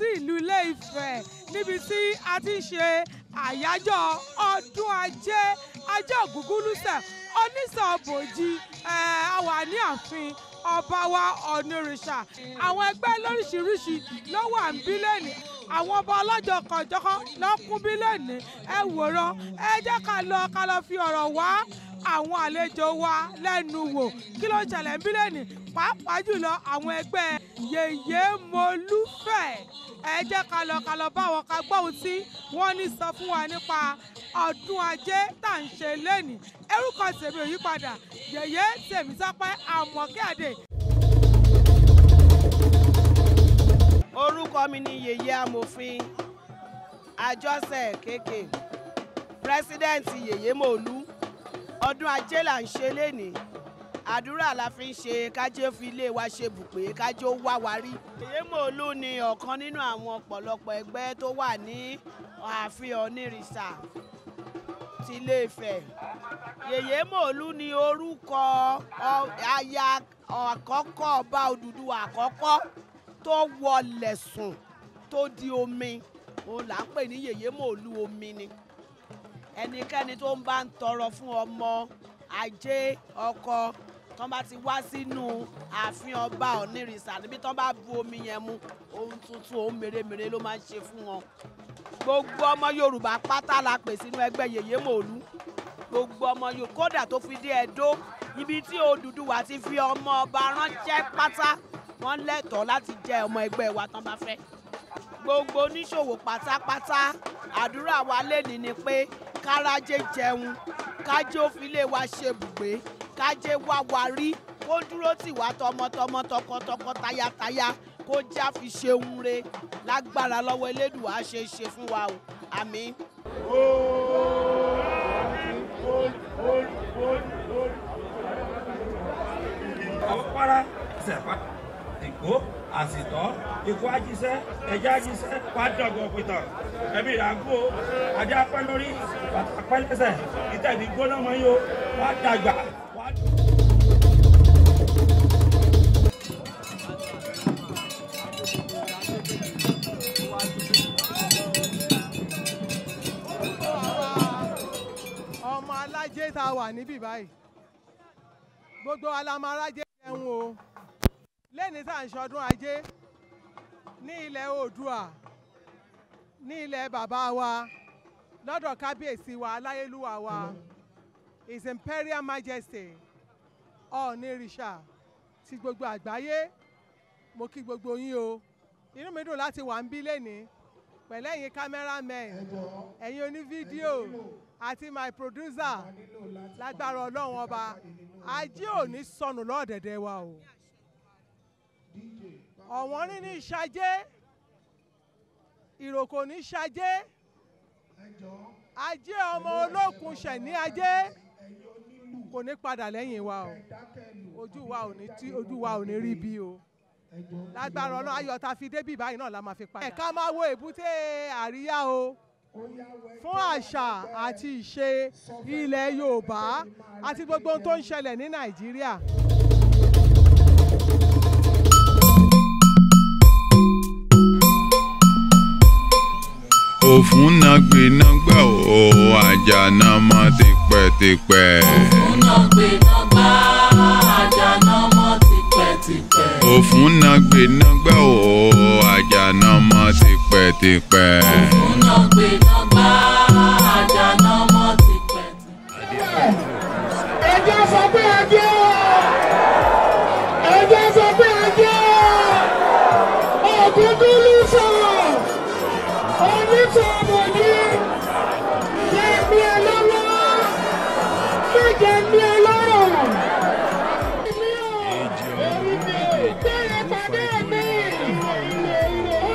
ìlú Ilé-Ifẹ̀ níbi tí a ti ń ṣe àyájọ́ ọdún ajé ajé ògúngúlùsẹ̀ onísọ̀bòjì a wà ní ààfin ọba wa ọ̀nìrìṣà àwọn ẹgbẹ́ lóríṣiríṣi ló wà ń bí lẹ́nìí àwọn ọba ọlọ́jọ́ kọ̀jọ́kọ́ ló kún bí lẹ́nìí ẹ wòran ẹ jẹ́ ká lọ ká lọ fi ọ̀rọ̀ wá àwọn àlejò wa lẹ́nu wò kí ló ń ṣẹlẹ̀ ń bí lẹ́nìí pàápàá jùlọ àwọn ẹgbẹ́ yèyé molúfẹ̀ ẹ jẹ́ ká lọ ká lọ bá wọn ká gbọ́ ohun tí wọ́n ní sọ fún wa nípa ọdún ajé tá à ń ṣe lẹ́nìí orúkọ tèmi ò yí padà yèyé tèmítọ́pẹ́ àmọ̀kẹ́ àdè orúkọ mi ni yèyé amòfin àjọsẹ kéèké pírẹsidẹ́ǹtì yèyé mòlú ọdún ajé là ń ṣe lénìí àdúrà la fi ń ṣe kájé fi ilé wa ṣe bùpé kájé ó wá wa rí. yèyé mòlú ni ọ̀kan nínú àwọn ọ̀pọ̀lọpọ̀ ẹgbẹ́ tó wà ní ààfin onírìṣà ti Ilé-Ifẹ̀ yèyé mòlú ni orúkọ aya àkọ́kọ́ ọba Odùduwà àkọ́kọ́ tó wọlẹ̀ sùn tó di omi òun là ń pè ní yèyé mòlú omi ni ẹnikẹ́ni tó ń bá ń tọrọ fún ọmọ ajé ọkọ tó bá ti wá sínú ààfin ọba onírìṣà níbi tó bá bu omi yẹn mu ohun tuntun ohun mèremère ló máa ń ṣe fún wọn gbogbo ọmọ yorùbá pátá la pè sínú ẹgbẹ́ yèyé mòlú gbogbo ọmọ yorùbá kódà tó fi dé ẹdó ibi tí Odùduwà ti fi ọmọ ọba ránṣẹ́ pátá wọ́n lẹ́tọ̀ọ́ láti jẹ́ ọmọ ẹgbẹ́ wa tán bá fẹ́. gbogbo oníṣòwò pátápátá àdúrà wa lẹ́ni ni pé kárájé jẹun kájé òfìlẹ̀ wa ṣe bùgbé kájé wá wa rí kó dúró tì wá tọmọtọmọ tọkọtọkọ tayátayá kó já fi ṣeun re lágbára lọ́wọ́ elédùà ṣe ṣe fún wa o àmín. ọ̀pára ṣẹ̀pá ìkó àsìtọ́ ikú ajíṣẹ́ ẹja ajíṣẹ́ pàdánù pìtàn ẹbí ìyàgò ajá pẹ́ lórí bàtà pẹ́ lẹ́sẹ̀ ìtẹ̀bí gbóná mọ́ yóò wá dàgbà. ọmọ alájẹ tá a wà níbí báyìí gbogbo alámarájẹ jẹun o lẹ́ni tá à ń ṣọdún ajé ní ilẹ̀ oòdùà ní ilẹ̀ bàbá wa lọ́dọ̀ kábíyèsí wa aláyélúwà wa his imperial majesty ọ̀ọ́nìrìṣà ti gbogbo àgbáyé mo kí gbogbo yín o inú mi dùn láti wà ń bí lẹ́ni pẹ̀lú ẹ̀yin cameramen ẹ̀yin onífídíò àti my producer lágbára ọlọ́run ọba ajé ò ní sọnù lọ́ọ̀dẹ̀dẹ̀ wa o ọ̀wọ́n ní ní ṣajé ìròkò ní ṣajé ajé ọmọ olókun ṣẹ̀ ní ajé kò ní padà lẹ́yìn wa o ojú wa ò ní tí ojú wa ò ní rí bí o lágbára ọlọ́run ayọ̀ tá a fi débì báyìí náà la máa fi padà. ẹ̀ka máa wo èbúté àríyá o fún àṣà àti ìṣe ilẹ̀ yorùbá àti gbogbo ohun tó ń ṣẹlẹ̀ ní nàìjíríà. òfúnnagbénagbà ò àjànà mọ́ tipẹ́tipẹ́. òfúnnagbénagbà àjànà mọ́ tipẹ́tipẹ́. òfúnnagbénagbà ò àjànà mọ́ tipẹ́tipẹ́. òfúnnagbénagbà àjànà mọ́ tipẹ́tipẹ́. ẹjẹ́ sọ pé ẹjẹ́ ẹjẹ́ sọ pé ẹjẹ́ ògúngúlù sọ̀rọ̀ onítọ̀ọ̀mọ̀ ní jẹ́mi ẹ lọ́wọ́ má jẹ́mi ẹ lọ́rọ̀. Bẹ́ẹ̀ pàdé mi, orí mi ò,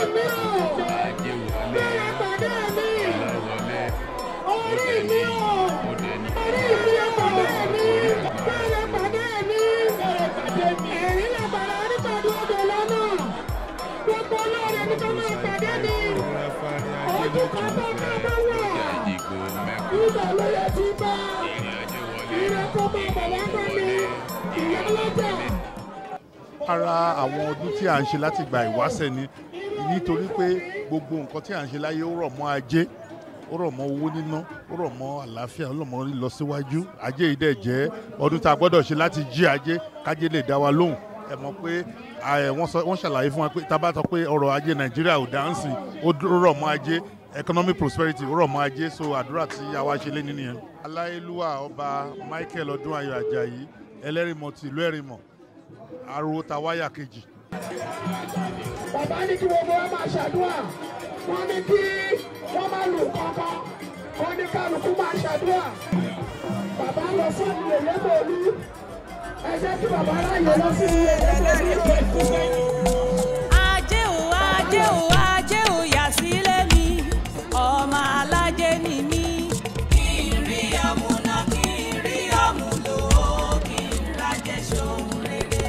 bẹ́ẹ̀ pàdé mi, orí mi ò, orí mi ò pàdé mi, bẹ́ẹ̀ pàdé mi, ẹ̀rín lè bàrà nípàdé odò lọ́nà, gbogbo olóore ní ká máa pàdé mi, ojú kan bá ká bá wà, ibà ló yẹ ti bá, ìrẹ́pọ̀ máa bọ̀ wá gbọ́ mi, ìyá lọ́jà. ara àwọn ọdún tí à ń ṣe láti gba ìwáṣẹ̀ ni nítorí pé gbogbo nǹkan tí à ń ṣe láyé ó rọ̀ mọ́ ajé ó rọ̀ mọ́ owó níná ó rọ̀ mọ́ àlàáfíà ó rọ̀ mọ́ ìlọsíwájú ajé yìí dẹ̀ jẹ́ ọdún tá a gbọ́dọ̀ ṣe láti jí ajé kájé lè dá wa lóhùn ẹ mọ̀ pé ẹ, wọ́n sọ- wọ́n ṣàlàyé fún wa pé tá a bá sọ pé ọrọ̀ ajé nàìjíríà ò dáǹsì ó dúró rọ̀ mọ́ ajé economic prosperity ó rọ̀ mọ́ ajé so àdúrà tí àwa ṣe lé nínú yẹn. aláyélúwà ọba michael ọdúnayọ̀ ajayi ẹlẹ́rìmọ̀ tìlú ẹ̀rìmọ̀ ariwo ta wáyà kejì. bàbá ní kí gbogbo wa máa ṣàdúrà wọn ní kí wọn má lù kankan wọn ní kálukú máa ṣàdúrà bàbá lọ sí ìyẹyẹ mọlú ẹ jẹ́ kí bàbá ráyè lọ sí ìyẹyẹ mọlú. ajé o ajé o ajé o yà sílé mi ọmọ alájẹ ni mí. kí n rí ọmú náà kí n rí ọmú lò ó kí n rájẹ ṣòun rere.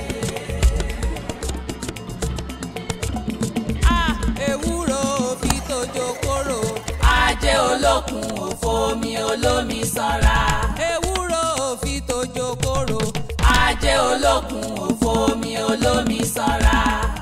a ewúro fi tójó kóró. ajé olókun òfò mi olómi sanra. ewúro fi tójó kóró. ajé olókun òfò mi olómi sanra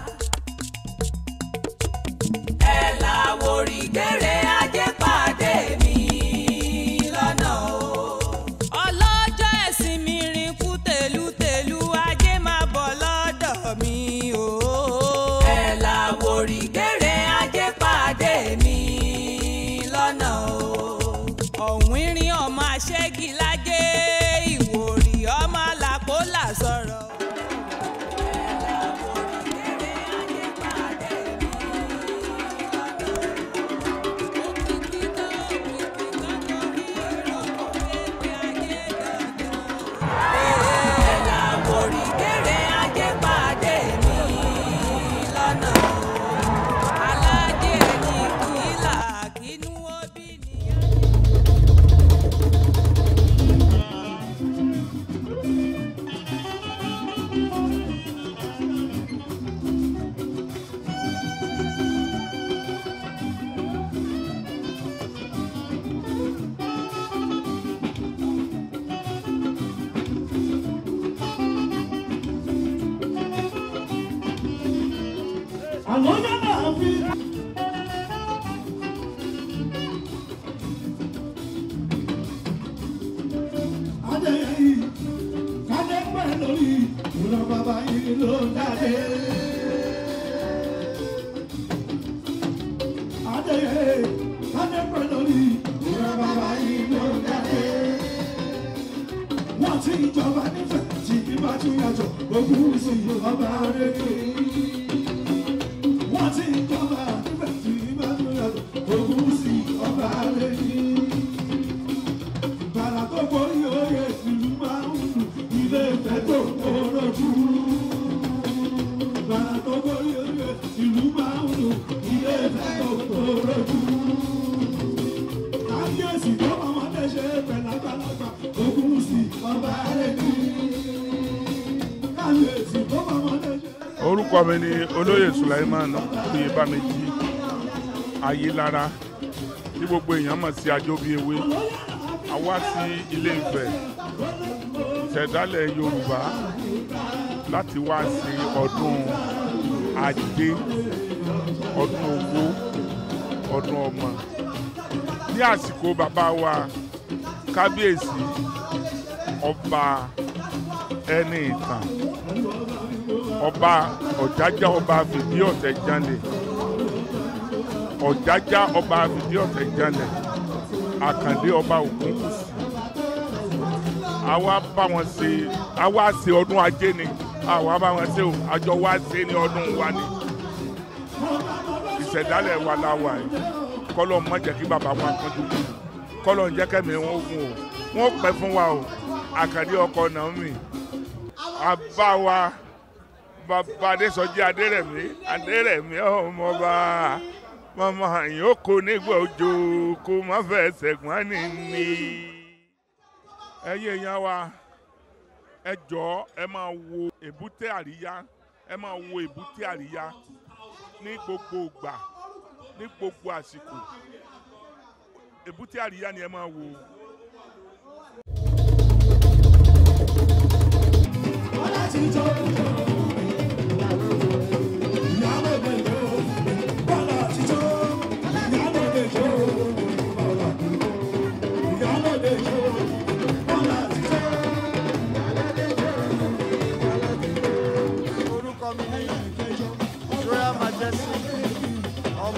ẹ làwòrì gbére ajé pàdé mi lọ́nà o. ọlọ́jọ́ ẹ̀sìn mi rìn kú tèlútèlú ajé máa bọ̀ lọ́dọ̀ mi o. ẹ làwòrì gbére ajé pàdé mi lọ́nà o. ọ̀hún irin ọmọ aṣẹ́gi lájẹ́ ìwòrì ọmọ làpólà sọ̀rọ̀. ẹ làwòrì gbére ajé pàdé mi àwọn ọjọ́ náà fi. adéyẹyí kádé pẹ́ lórí ìran bàbá yìí ló jáde. adéyẹyí kádé pẹ́ lórí ìran bàbá yìí ló jáde. wọ́n ti ìjọba nífẹ̀ẹ́ tí ibà tún yàtọ̀ ogún sí ọba rẹ̀ wọ́n ti ń jọba nígbà tí bá tó yàtọ̀ ogun sí ọba lẹ́yìn. Bàrà tó borí oyè ìlú máa ń lù ilé ìfẹ́ tó kórojú. Bàrà tó borí oyè ìlú máa ń lù ilé ìfẹ́ tó kórojú. Kábíyèsí tó máa wọ́n lè ṣe pẹ̀lú àgbàlagbà ogun sí ọba lẹ́yìn. Kábíyèsí tó máa wọ́n lè ṣe. orúkọ mi ni olóyè sulaiman oyèbámẹ́jì ayélára tí gbogbo èèyàn mọ̀ sí ajóbíewé a wá sí ilé Ifẹ̀ ìṣẹ̀dálẹ̀ yorùbá láti wá sí ọdún ajé ọdún owó ọdún ọmọ ní àsìkò bàbá wa kábíyèsí ọba ẹni ìtàn ọba ọ̀jájá ọba fìdí ọ̀tẹ̀ jalè ọ̀jájá ọba fìdí ọ̀tẹ̀ jalè àkàndé ọba ògúnkùsì àwa bá wọn ṣe àwa ṣe ọdún ajé ni àwa bá wọn ṣe o àjọ wa ṣe ní ọdún wa ni ìṣẹ̀dálẹ̀ wa la wà yìí kọ́lọ̀ má jẹ́ kí bàbá wa kánjú kú kọ́lọ̀ ń jẹ́ kẹ́mi wọn gùn o wọ́n pẹ́ fún wa o àkàndé ọkọ Naomi àbá wa bàbá adésọjí adérẹ̀mí adérẹ̀mí ọmọọba mama yòókù nígbà òjò kó má fẹ́ sẹ̀gbọ́n ní ní. ẹ̀yin èèyàn wa ẹ jọ̀ọ́ ẹ máa wo èbúté àríyá ẹ máa wo èbúté àríyá ní gbogbo ìgbà ní gbogbo àsìkò èbúté àríyá ni ẹ máa wo. láti jọ ìyàwó ìyàwó ìyàwó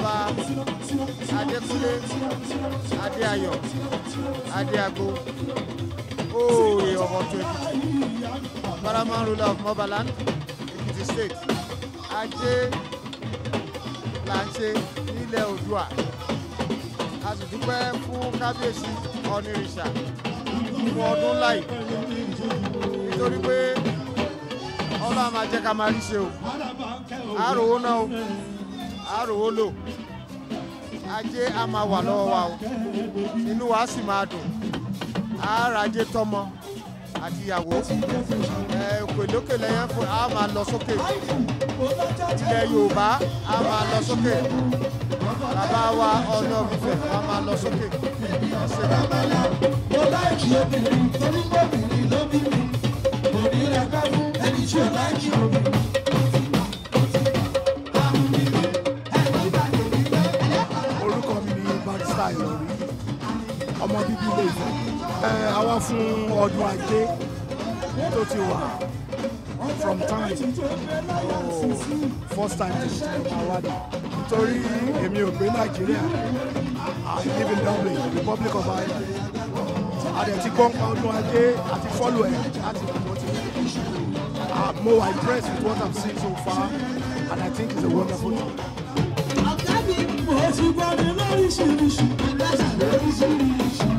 ọba adékúnlé adéayọ̀ adéago oore ọmọ tó èkìtì paramount ruler of mobaland èkìtì state ajé là ń ṣe nílẹ̀ oòdùà a sì dúpẹ́ fún kábíyèsí ọ̀nìrìṣà fún ọdún láì nítorí pé ọlọ́run máa jẹ́ ká máa rí ṣe o àròwó náà o àròwó lò ajé a máa wà lọ́wọ́ wa o inú wa sì máa dùn àárajé tọmọ àti ìyàwó ẹ òkè lókè lẹ́yìn fún a máa lọ sókè ilẹ̀ yorùbá a máa lọ sókè bàbá wa ọ̀nà òfìfẹ́ a máa lọ sókè ẹ ṣe mo láìkí obìnrin torí bóbìnrin ló bí mi kò ní rẹ ká fún ẹni tí ò láìkí obìnrin. orúkọ mi ni barista ìlọrí ọmọ bíbí ilé ìfẹ́ ẹ àwa fún ọdún ajé tó ti wà from time oh, first time to awada nítorí èmi ò gbé nàìjíríà i live in dublin republic of ireland àdẹ̀tí gbọ́npa ọdún ajé àti follow ẹ̀ láti ìgbàgbọ́ ti uh, mo wà impressed with what i'm seeing so far and i think it's a wonderful thing. mo ti gbọ́ ní lóríṣiríṣi ẹ̀dá lóríṣiríṣi.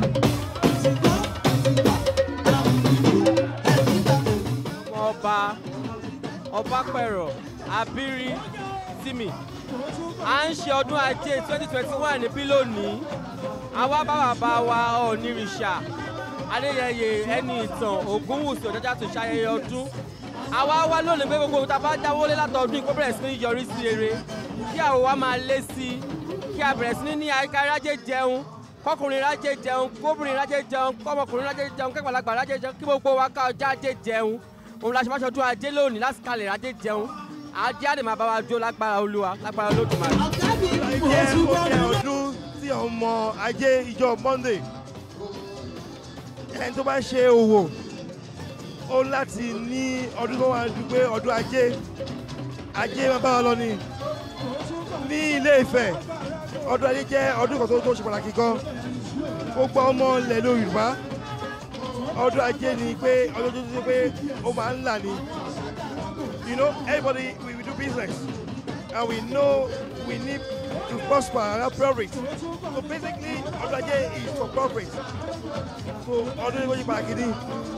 ọba ọbapẹ̀rọ̀ abiri tìmì à ń ṣe ọdún ajé twenty twenty one níbí lónìí àwa bá bàbá wa ọ̀nìrìṣà adéyẹyẹ ẹni ìtàn ògúnwùsì ọ̀jọ́jà tó ṣayẹyẹ ọdún àwa wá lónìí pé gbogbo ohun tá a bá dáwọ́lé látọdún yìí kó bẹ̀rẹ̀ sí ní yọrí sí rere kí àwọn wa máa lé sí i kí a bẹ̀rẹ̀ sí ní ní àyíká rájẹ jẹun kọkùnrin rájẹ jẹun kóbìnrin rájẹ jẹun kọmọkùnrin rájẹ jẹun kẹgbàlagbà rájẹ jẹun kí gbogbo wa ká ọjà ajé jẹun òun la ṣe máa ṣọdún ajé lónìí láti kalẹ̀ rájẹ jẹun ajé àdè máa bá wa jó lágbára olúwa lágbára olódùmarè. jẹ́ ó jẹ́ ọdún tí ọmọ ajé ìjọ monday ẹni tó bá ṣe òwò ó láti ní ọdún tó wà ní pé ọdún ajé ajé máa bá wa lọ ni ní ilé ìfẹ́ ọdún ajé jẹ́ ọdún kan tó tó ṣe pàtàkì gan gbogbo ọmọ ilẹ̀ yorùbá ọdún ajé ni pé ọdún tó ṣe pé ó máa ń là ní you know everybody we, we do business and we know we need to prosper and have profit so basically ọdún ajé is for profit so ọdún ìwé pàtàkì ni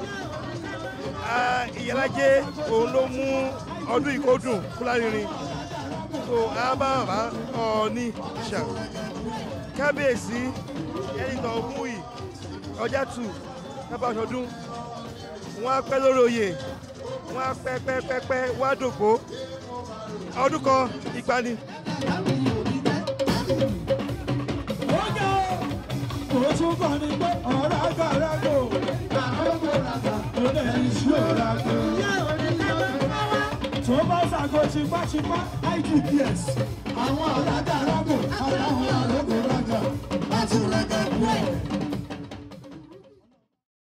Ah, ìyálàjẹ òun ló mú ọdún ìkódùn fúlárinrin so àbáwá ọ̀ọ́ni ṣà kábíyèsí ẹni tó mú yìí ọjà tù kábàṣọdún wọn á pẹ́ lórí oyè wọn á pẹ́ pẹ́ pẹ́ pẹ́ wọn á dògbò ọdún kan ìgbani. mo tún bọ̀ ní pé ọ̀rọ̀ àgàràgò ó lè ní sí òràgò. tó bá ṣàgò tipátipá idps àwọn ọ̀rọ̀ àgàràgò àtàwọn àrògò rájà láti rẹ̀gẹ̀ pẹ́.